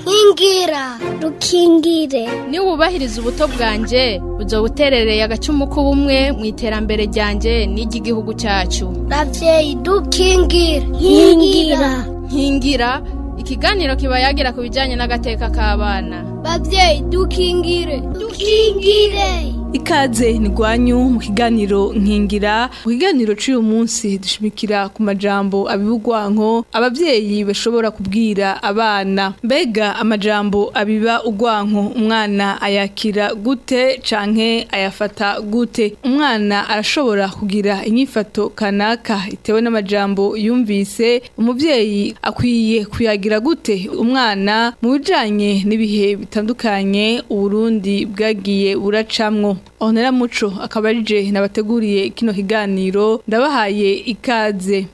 nkingira rukingire niba wubahiriza ubuto bwanjye buzo buterereye agacumu k'ubumwe mu iterambere ryanjye n'iry'igihugu cyacu ravyeyi dukingire nkingira nkingira ikiganiro kiba yagira ku bijyanye n'agateka k'abana bavyeyi dukingire dukingire ikaze ni gwanyu mu kiganiro nkingira mu kiganiro cy'uyu munsi dushimikira ku majambo abibugwanko abavyeyi bashobora kubwira abana mbega amajambo abiba ugwanko umwana ayakira gute canke ayafata gute umwana arashobora kugira inyifato kanaka itewe n'amajambo yumvise umuvyeyi akwiye kuyagira gute umwana mu bijanye n'ibihe bitandukanye uburundi bwagiye buracamwo Onera Muco akaba arije nabateguriye kino kiganiro ndabahaye ikaze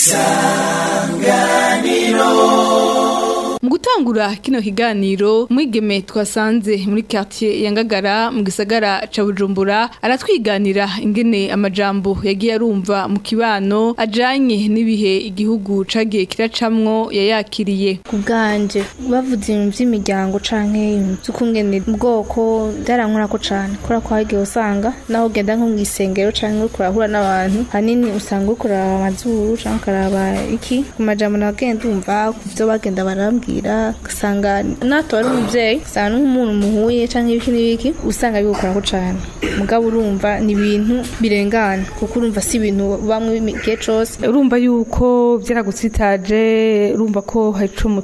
mu gutangura kino kiganiro mwigeme twasanze muri quartier ya Ngagara mu gisagara ca Bujumbura aratwiganira ingene amajambo yagiye arumva mu kibano ajanye n'ibihe igihugu cagiye kiracamwo yayakiriye ku bwanje bavuze ibintu by'imiryango canke ibintu by'ukungene ubwoko byarankorako cane kubera ko hagiye usanga naho ugenda nko mw'isengero canke uriko urahura n'abantu hanini usanga uriko uraraba amazuru canke ukaraba iki ku majambo nagenda umva ku vyo bagenda barambwira ugasanga nato ari umuvyeyi usanga nk'umuntu muhuye canke ibiki n'ibiki usanga bigukorako cane mugabo urumva ni ibintu birengana kuko urumva si ibintu bamwe igihe cose urumva yuko byaragutsitaje urumva ko hari ico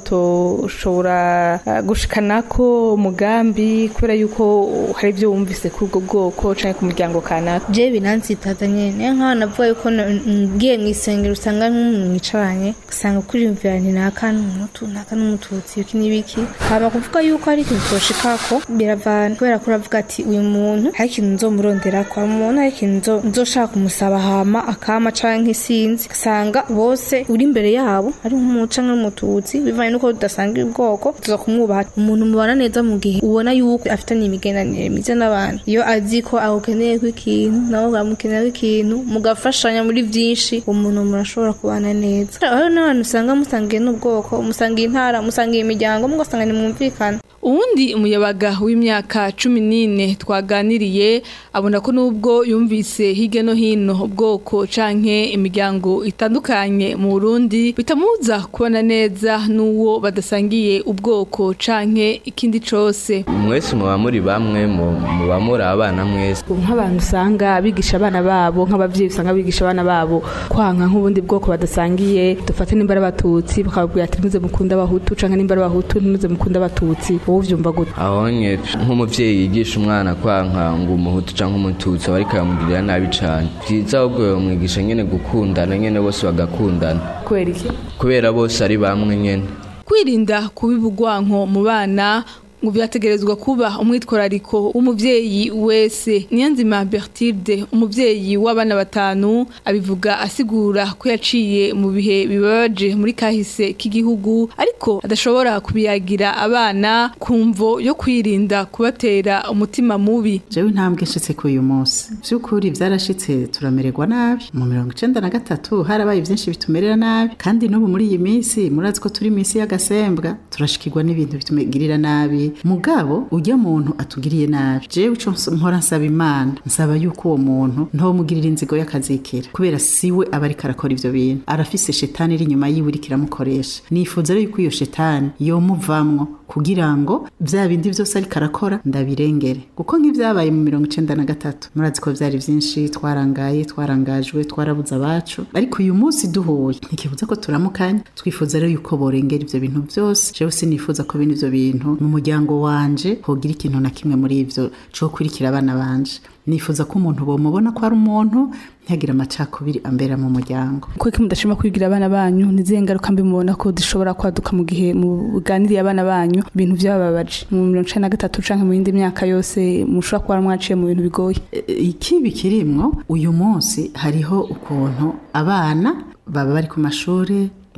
mutoshobora uh, gushikanako umugambi kubera yuko hari ibyo wumvise kuri ubwo bwoko canke ku muryango kanaka je binantsitaza nyene niyo nk'aho navuga yuko na- ngiye mw'isengero usanga nk'umuntu mwicaranye ugasanga kuriyumvira nti naka n'umutu naka n'umututsi ibiki n'ibiki hama kuvuga yuko hari ikintu toshikako biravana kubera ko uravuga ati uyu muntu hari ikintu nzomuronderako hari umuntu hari ikintu nzo- nzoshaka kumusaba hama akama canke sinzi ugasanga bose uri imbere yabo ari nk'umutu canke n'umututsi bivanye nuko tudasanga ubwoko tuza kumwubaha umuntu mubana neza mu gihe ubona yuko afitanye imigenderanire myiza n'abantu iyo azi ko agukeneye ko ikintu nawe ukamukenera ikintu mugafashanya muri byinshi umuntu murashobora kubana neza hariho n'abantu usanga musangiye n'ubwoko musangiye intara musangiye imiryango mugasanga ntimwumvikana uwundi umuyabaga w'imyaka cumi n'ine twaganiriye abona ko n'ubwo yumvise hirya no hino ubwoko canke imiryango itandukanye mu burundi bitamubuza kubona neza n'uwo badasangiye ubwoko canke ikindi cose mwese muba muri bamwe mu- muba muri abana mwese nk'abantu usanga bigisha abana babo nk'abavyeyi usanga bigisha abana babo kwanka nk'ubundi bwoko badasangiye dufate nimba ari abatutsi bakababwira ati ntimuze mukunda abahutu canke nimba ari abahutu ntimuze mukunda abatutsi wowe uvyumva gute ahonye nk'umuvyeyi yigisha umwana kwanka ngo umuhutu canke umututsi aba ariko aramugirira nabi cane vyiza ahubwo yomwigisha nyene gukundana nyene bose bagakundana kubera iki kubera bose ari bamwe nyene kwirinda kubiba ugwanko mu bana ngo byategerezwa kuba umwitwarariko w'umuvyeyi wese niyanzima bertilde umuvyeyi w'abana batanu abivuga asigura ko yaciye mu bihe bibabaje muri kahise k'igihugu ariko adashobora kubiyagira abana kumvo yo kwirinda kubatera umutima mubi jewe intambwe nshitse ku uyu munsi vy'ukuri vyarashitse turamererwa nabi mu mirongo icenda na gatatu harabaye vyinshi bitumerera nabi kandi n'ubu muri iyi minsi murazi ko turi minsi y'agasembwa turashikirwa n'ibintu bitumegirira nabi mugabo ujya muntu atugiriye nabi jewe ico ns- mpora nsaba imana nsaba yuko uwo muntu ntomugirira inzigo y'akazikira kubera siwe aba ariko arakora ivyo bintu arafise shetani iri inyuma yiwe iriko iramukoresha nifuza rero yuko iyo shetani yomuvamwo kugira ngo vya bindi vyose ariko arakora ndabirengere kuko nk'ivyabaye mu mirongo icenda na gatatu murazi ko vyari vyinshi twarangaye twarangajwe twarabuze abacu ariko uyu munsi duhuye ntikibuza ko turamukanya twifuza rero yuko borengera ivyo bintu vyose jewe sinifuza ko bene ivyo bintu mu muryango wanje hogira ikintu na kimwe muri ivyo co kurikira abana banje nifuza ko umuntu bomubona ko ari umuntu ntihagire amacakubiri ambera mu muryango kuko mudashima kwigira abana banyu nizihe ngaruka mbi mubona ko zishobora kwaduka mu gihe muganiriye abana banyu ibintu vyababaje mu mirongo icenda na gatatu canke mu yindi myaka yose mushobora kuba mwaciye mu bintu bigoye ikibi kirimwo uyu munsi hariho ukuntu abana baba bari ku mashuri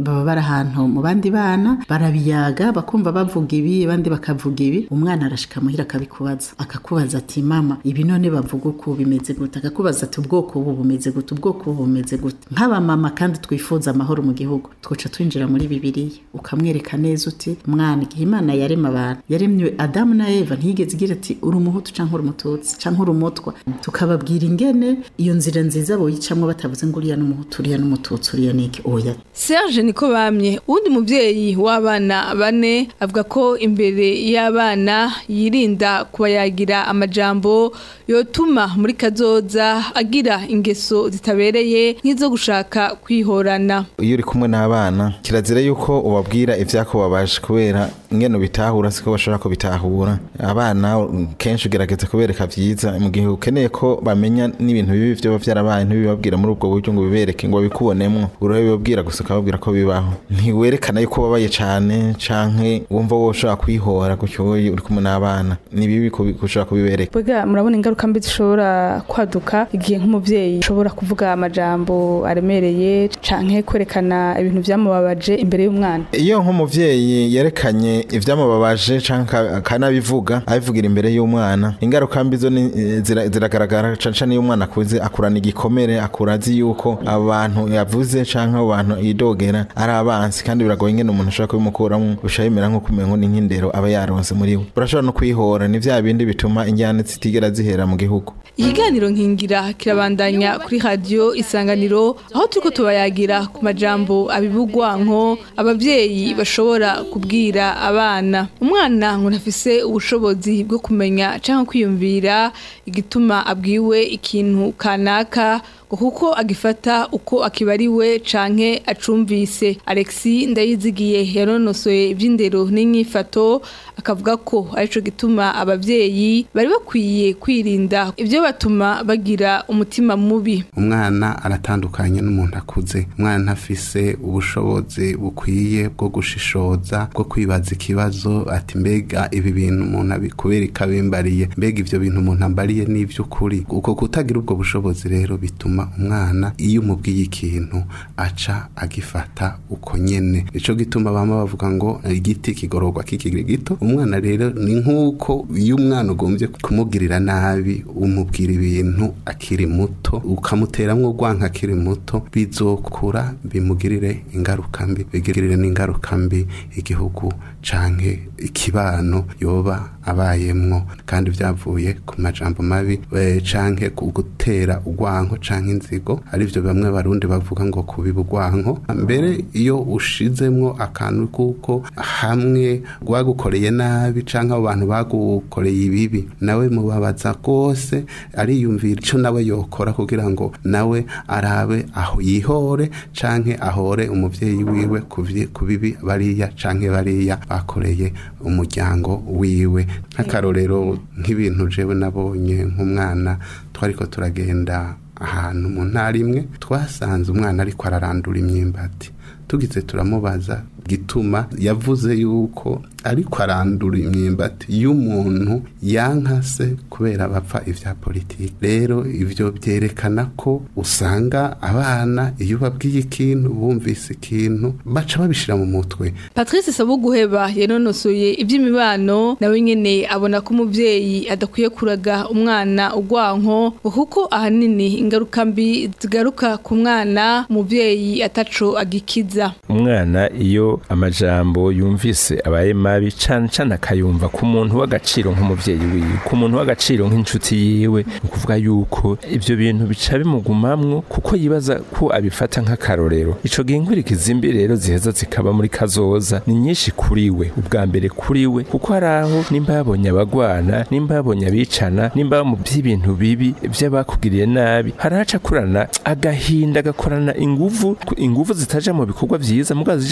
baba bari ahantu mu bandi bana barabiyaga bakumva bavuga ibi abandi bakavuga ibi umwana arashika muhira akabikubaza akakubaza ati mama ibi none bavuga uku bimeze gute akakubaza ati ubwoko ubu bumeze gute ubwoko ubu bumeze gute nk'abamama kandi twifuza amahoro mu gihugu twoca twinjira muri bibiliya ukamwereka neza uti mwana igihe imana yarema abantu yaremye adamu na eva ntiyigeze igira ati uri umuhutu canke uri umututsi canke uri umutwa tukababwira ingene iyo nzira nziza boyicamwo batavuze ngo uriya n'umuhutu uriya n'umututsi uriya niki oya Serge niko bamye uwundi muvyeyi w'abana bane avuga ko imbere y'abana yirinda kubayagira amajambo yotuma muri kazoza agira ingeso zitabereye nk'izo gushaka kwihorana iyo uri kumwe n'abana kirazira yuko ubabwira ivyakubabaje kubera ingene bitahura siko bashobora kubitahura abana kenshi ugerageza kubereka vyiza mu gihe ukeneye ko bamenya n'ibintu bibi vyoba vyarabaye ntibibabwira muri ubwo buryo ngo bibereke ngo babikubonemwo urabibabwira gusa ukababwira ko bibaho ntiwerekana yuko ubabaye cane canke wumva wowe ushobora kwihora gutyo wowe uri kumwe n'abana ni bibi kubi- gushobora kubibereka Bega murabona ingaruka mbi zishobora kwaduka igihe nk'umuvyeyi ashobora kuvuga amajambo aremereye canke kwerekana ibintu vyamubabaje imbere y'umwana iyo nk'umuvyeyi yerekanye ivyamubabaje canke aka- akanabivuga abivugira imbere y'umwana ingaruka mbi zo ni- zira- ziragaragara cane cane iyo umwana akuze akurana igikomere akura azi yuko abo bantu yavuze canke abo bantu yidogera ari abansi kandi biragoye ingene umuntu ashobora kubimukuramwo bisha bimera nko kumengo ni nk'indero aba yaronse muri we urashobora no kwihora ni vya bindi bituma injyane zitigera zihera mu gihugu ikiganiro nkingira kirabandanya kuri radiyo isanganiro aho turiko tubayagira ku majambo abibugwanko abavyeyi bashobora kubwira abana umwana ngo ntafise ubushobozi bwo kumenya canke kwiyumvira igituma abwiwe ikintu kanaka ngo kuko agifata uko akibariwe canke acumvise Alexi ndayizigiye yanonosoye ivy'indero n'inyifato akavuga ko arico gituma abavyeyi bari bakwiye kwirinda ivyo batuma bagira umutima mubi umwana aratandukanye n'umuntu akuze umwana ntafise ubushobozi bukwiye bwo gushishoza bwo kwibaza ikibazo ati mbega ibi bintu umuntu abikubera ikabimbariye mbega ivyo bintu umuntu ambariye n'ivy'ukuri uko kutagira ubwo bushobozi rero bituma umwana iyo umubwiye ikintu aca agifata uko nyene nico gituma bama bavuga ngo igiti kigororwa kikiri gito umwana rero ni nk'uko iyo umwana ugombye kumugirira nabi umubwira ibintu akiri muto ukamuteramwo urwanka akiri muto bizokura bimugirire ingaruka mbi bigirire n'ingaruka mbi igihugu canke ikibano yoba abayemwo kandi vyavuye ku majambo mabi eh, canke ku gutera urwanko canke inzigo arivyo bamwe barundi bavuga ngo kubiba urwanko mbere iyo ushizemwo akantu kuko hamwe rwagukoreye nabi canke abo bantu bagukoreye ibibi nawe mubabaza rwose ariyumvira ico nawe yokora kugira ngo nawe arabe aho yihore canke ahore umuvyeyi wiwe kuvye- ku bibi bariya canke bariya bakoreye umuryango wiwe nk'akarorero nk'ibintu jewe nabonye nk'umwana twariko turagenda ahantu mu ntara imwe twasanze umwana ariko ararandura imyimbati tugize turamubaza gituma yavuze yuko ariko arandura imyimbati y'umuntu yankase kubera bapfa ivya politiki rero ivyo vyerekana ko usanga abana iyo babwiye ikintu bumvise ikintu baca babishira mu mutwe Patrice Sabuguheba yanonosoye iby'imibano nawe nyene abona ko umuvyeyi adakwiye kuraga umwana urwanko ngo kuko ahanini ingaruka mbi zigaruka ku mwana umuvyeyi ataco agikiza umwana iyo amajambo yumvise abaye mabi cane cane akayumva ku muntu w'agaciro nk'umuvyeyi wiwe ku muntu w'agaciro nk'inshuti yiwe ni ukuvuga yuko ivyo bintu bica bimugumamwo kuko yibaza ko abifata nk'akarorero ico gihe inkurikizi mbi rero ziheza zikaba muri kazoza ni nyinshi kuri we ubwa mbere kuri we kuko hari aho nimba yabonye abagwana nimba yabonye abicana nimba mu by'ibintu bibi vy'abakugiriye nabi haraca kurana agahinda agakorana inguvu inguvu zitaja mu bikorwa vyiza mugabo zija mu bikorwa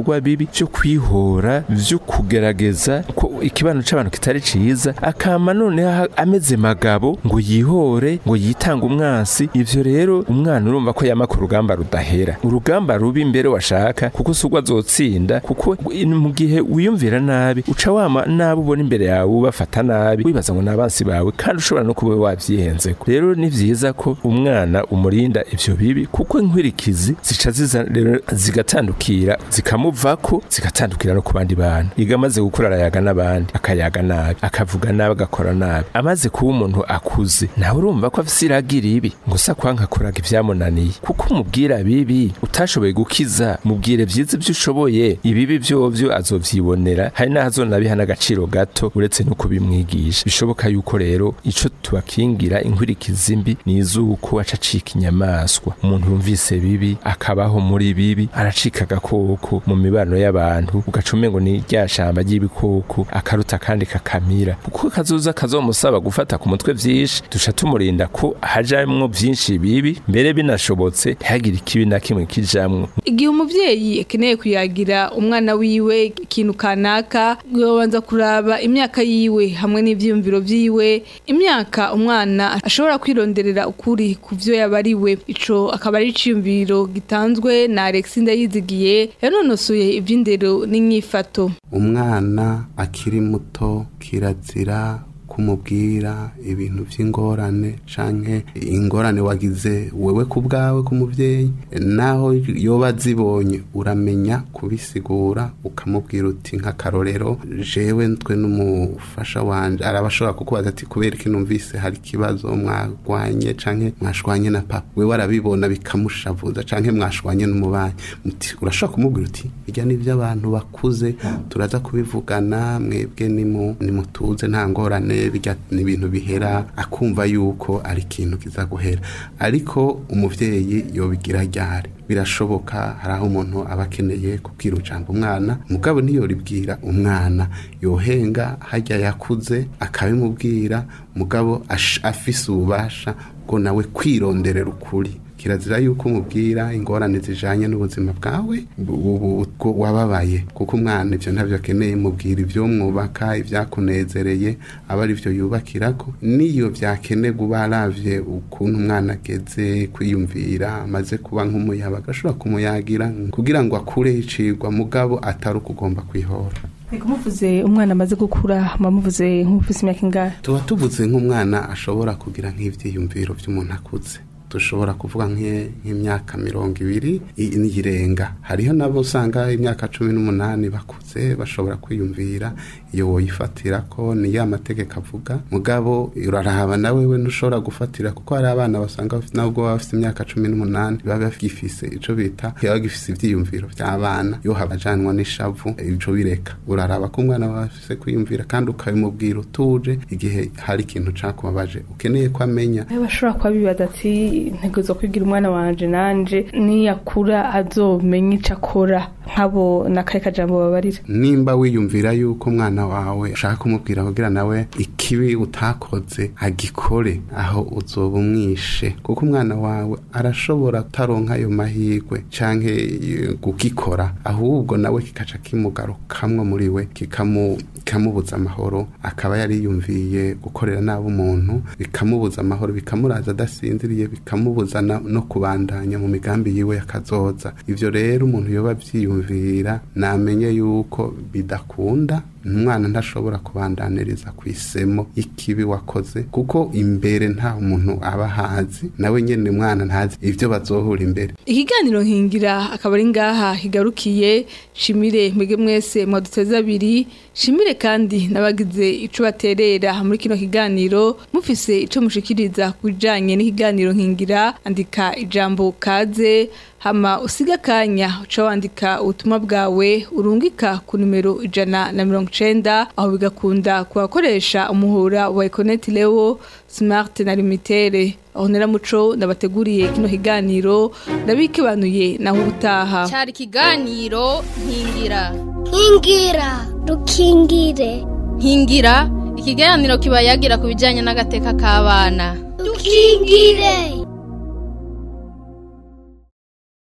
ibikorwa bibi byo kwihora byo kugerageza ko ikibano c'abantu kitari ciza akama noneho ameze magabo ngo yihore ngo yitange umwansi ivyo rero umwana urumva ko yama ku rugamba rudahera urugamba rubi imbere washaka kuko sugwa azotsinda kuko mu gihe wiyumvira nabi uca wama nabi ubona imbere yawe ubafata nabi wibaza ngo n'abansi bawe kandi ushobora no kuba wavyihenzeko rero ni vyiza ko umwana umurinda ivyo bibi kuko inkwirikizi zica ziza rero zigatandukira zikamuvako zigatandukira no ku bandi bantu iga amaze gukura arayaga n'abandi akayaga nabi akavuga nabi agakora nabi amaze kuba umuntu akuze nawe urumva ko afise iragira ibi gusa kwanka kuraga ivyamunaniye kuko umubwira bibi utashoboye gukiza mubwire vyiza ivyo ushoboye ibibi vyovyo azovyibonera hari n'aho azonabiha n'agaciro gato uretse no kubimwigisha bishoboka yuko rero ico tubakingira inkwirikizi mbi ni izuko aca acika inyamaswa umuntu yumvise bibi akabaho muri bibi aracika agakoko mu mibano y'abantu ugaca umengo ni rya shamba ry'ibikoko akaruta kandi kakamira kuko kazoza kazomusaba gufata ku mutwe vyinshi duca tumurinda ko hajamwo vyinshi bibi mbere binashobotse ntihagire ikibi na kimwe kijamwo igihe umuvyeyi akeneye kuyagira umwana wiwe ikintu kanaka yobanza kuraba imyaka yiwe hamwe n'ivyiyumviro vyiwe imyaka umwana ashobora kwironderera ukuri ku vyo yabariwe ico akaba ari iciyumviro gitanzwe na Alex Ndayizigiye yanonosoye ivy'indero n'inyifato umwana akiri muto kirazira kumubwira ibintu by'ingorane canke ingorane wagize wewe ku bwawe k'umuvyeyi naho yoba zibonye uramenya kubisigura ukamubwira uti nk'akarorero jewe twe n'umufasha wanje arabashobora kukubaza ati kubera iki numvise hari ikibazo mwagwanye canke mwashwanye na papa wewe arabibona bikamushavuza canke mwashwanye n'umubanyi muti urashobora kumubwira uti bijya n'ivyo abantu bakuze turaza kubivugana mwebwe nimu nimutuze nta ngorane bijya ni ibintu bihera akumva yuko ari ikintu kiza guhera ariko umuvyeyi yobigira ryari birashoboka hari aho umuntu aba akeneye kubwira ujambo umwana mugabo ntiyoribwira umwana yohenga hajya yakuze akabimubwira mugabo ash- afise ububasha bwo nawe kwironderera ukuri kirazira yuko umubwira ingorane zijanye n'ubuzima bwawe bu- bu- bwo wababaye kuko umwana ivyo ntavyo akeneye mubwira ivyo mwubaka ivyakunezereye aba ari vyo yubakirako niyo vyakenerwa uba aravye ukuntu umwana ageze kwiyumvira amaze kuba nk'umuyabaga ashobora kumuyagira kugira ngo akure icigwa mugabo atari uko ugomba kwihora Ego muvuze umwana amaze gukura muvuze nk'ufise imyaka ingahe tuba tuvuze nk'umwana ashobora kugira nk'ivyiyumviro vy'umuntu akuze dushobora kuvuga nk'e- nk'imyaka mirongo ibiri i- n'iyirenga hariho nabo usanga imyaka cumi n'umunani bakuze bashobora kwiyumvira iyo woyifatira ko ni ya mategeko avuga mugabo uraraba nawe we ntushobora gufatira kuko hari abana basanga bafite- nubwo baba bafite imyaka cumi n'umunani baba bagifise ico bita baba bagifise ivyiyumviro vy'abana iyo habajanwa n'ishavu ico bireka uraraba ko umwana wawe afise kwiyumvira kandi ukabimubwira utuje igihe hari ikintu cakubabaje ukeneye ko amenya Aho bashobora kuba bibaza ati ntegezo kwigira umwana wanje nanje niyakura azomenya ico akora nk'abo n'akahe kajambo babarira nimba wiyumvira yuko umwana wawe ushaka kumubwira kugira nawe ikibi utakoze agikore aho uzoba umwishe kuko umwana wawe arashobora kutaronka ayo mahirwe canke eh, kugikora ahubwo nawe kikaca kimugarukamwo muri we kikamu bikamubuza amahoro akaba yari yiyumviye gukorera nabi umuntu bikamubuza amahoro bikamuraza adasinziriye bikamubuza na- no kubandanya mu migambi yiwe yakazoza ivyo rero umuntu yoba avyiyumvira namenye yuko bidakunda umwana ntashobora kubandaniriza ku isemo y'ikibi wakoze kuko imbere nta muntu aba ahazi nawe nyene umwana ntazi ivyo bazohura imbere ikiganiro nkingira akaba ari ngaha higarukiye shimire mwege mwese mwaduteze abiri shimire kandi n'abagize ico baterera muri kino kiganiro mufise ico mushikiriza kujanye n'ikiganiro nkingira andika ijambo kaze hama usiga akanya uca wandika ubutumwa bwawe urungika ku numero ijana na mirongo icenda aho bigakunda kubakoresha umuhora wa ekoneti lewo smart na limitere aho neramuco ndabateguriye kino kiganiro ndabikebanuye naho ubutaha cyari ikiganiro nkingira nkingira dukingire nkingira ikiganiro kiba yagira ku bijyanye n'agateka k'abana dukingire